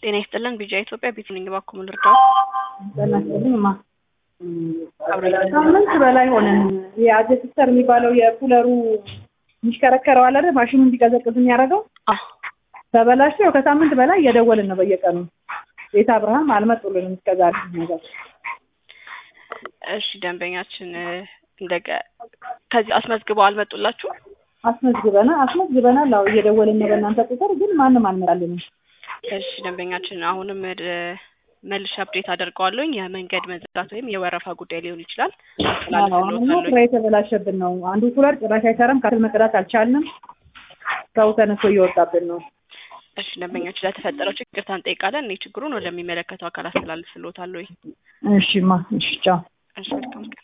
ጤና ይስጥልን ቢጃ ኢትዮጵያ ቤትልኝ እባክዎ ምን ልርዳው? ጤና ይስጥልኝ እማ ሳምንት በላይ ሆነን የአጀስተር የሚባለው የኩለሩ የሚሽከረከረው አለ አይደል ማሽኑ እንዲቀዘቅዝ የሚያደርገው አዎ ተበላሽቶ ያው ከሳምንት በላይ እየደወልን ነው በየቀኑ ቤተ አብርሃም አልመጡልንም እስከዛሬ ነገር እሺ ደንበኛችን እንደገ ከዚህ አስመዝግበው አልመጡላችሁ? አስመዝግበና አስመዝግበናል አዎ እየደወልን ነው በእናንተ ቁጥር ግን ማንም አልመጣልንም እሺ ደንበኛችን አሁንም መልሼ አፕዴት አደርገዋለሁኝ የመንገድ መዘጋት ወይም የወረፋ ጉዳይ ሊሆን ይችላል አሁንማ አስተላልፍልዎታለሁኝ ስራ የተበላሸብን ነው አንዱ ኩለር ጭራሽ አይሰራም ካትል መቅዳት አልቻልንም ሰው ተነስቶ እየወጣብን ነው እሺ ደንበኛችን ለተፈጠረው ችግር ይቅርታ እንጠይቃለን እኔ ችግሩን ወደሚመለከተው አካል አስተላልፍልዎታለሁኝ እሺማ እሺ ቻው እሺ መልካም ቀን